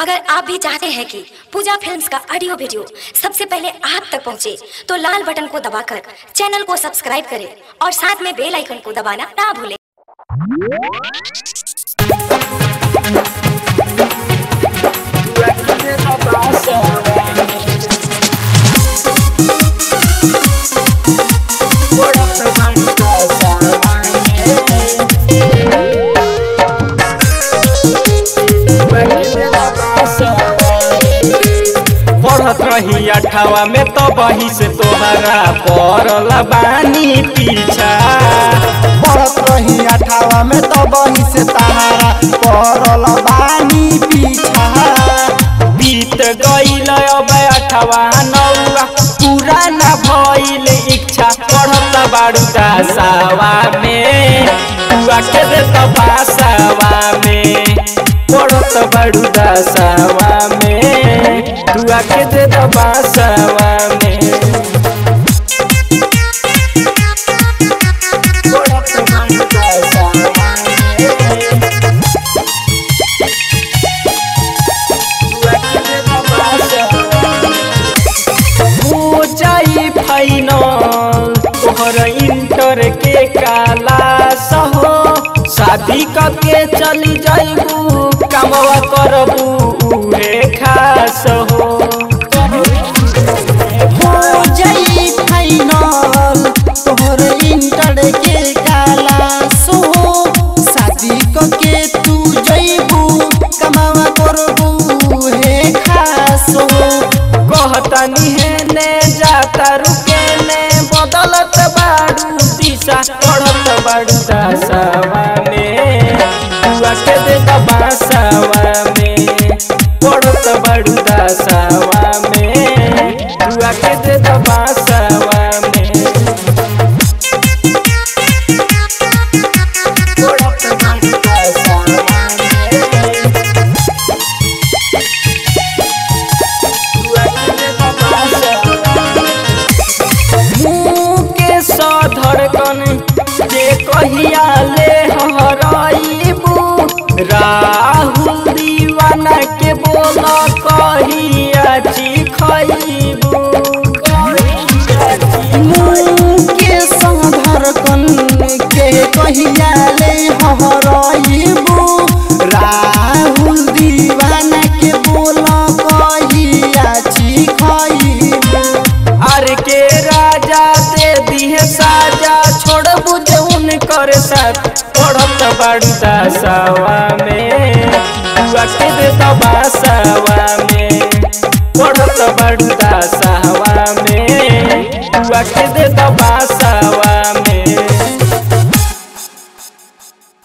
अगर आप भी चाहते हैं कि पूजा फिल्म्स का ऑडियो वीडियो सबसे पहले आप तक पहुंचे, तो लाल बटन को दबाकर चैनल को सब्सक्राइब करें और साथ में बेल आइकन को दबाना ना भूलें पढ़त रही अठावा में तो बही से तोहरा पड़ल बानी पीछा पढ़त रही अठावा में तो बही से तहारा पड़ल बानी पीछा बीत गईल अब अठावा नौवा पूरा न भइल इच्छा पढ़त बाड़ू दासावा में तुआ के दे तो बासावा में पढ़त बाड़ू दासावा में तुआ के दे तो बासावा में पढ़त बाड़ू दासावा में हो जाई फाइनल तोहर इंटर के काला सहो शादी करके चली जाइबू कमवा करबू उहे खास हो हो जाई फाइनल तोहर इंटर के काला सो शादी क के तू जइबू कमावा करबू हे खासो कहतनी है ने जाता रुके ने बदलत बाड़ू दिशा पढ़त बाड़ू दासावा में तुआ के दे दबासावा में पढ़त बाड़ू दासावा में तुआ के दे दबासावा में पढ़त बाड़ू दासावा में मुँह के सधड़कन जे कहिया ले हराइबू राहुल दीवाना के बोल कहिया चिखइबू मुँह के संधरकन के कहिया ले हराइबू राहुल दीवाना के बोल कहिया चिखइबू आर के राजा दे दिहे साजा छोड़ बुझे उनकर साथ पढ़त बाड़ू दासावा में तुआ के दे दबासावा में पढ़त बाड़ू दासावा में तुआ के दे दबासा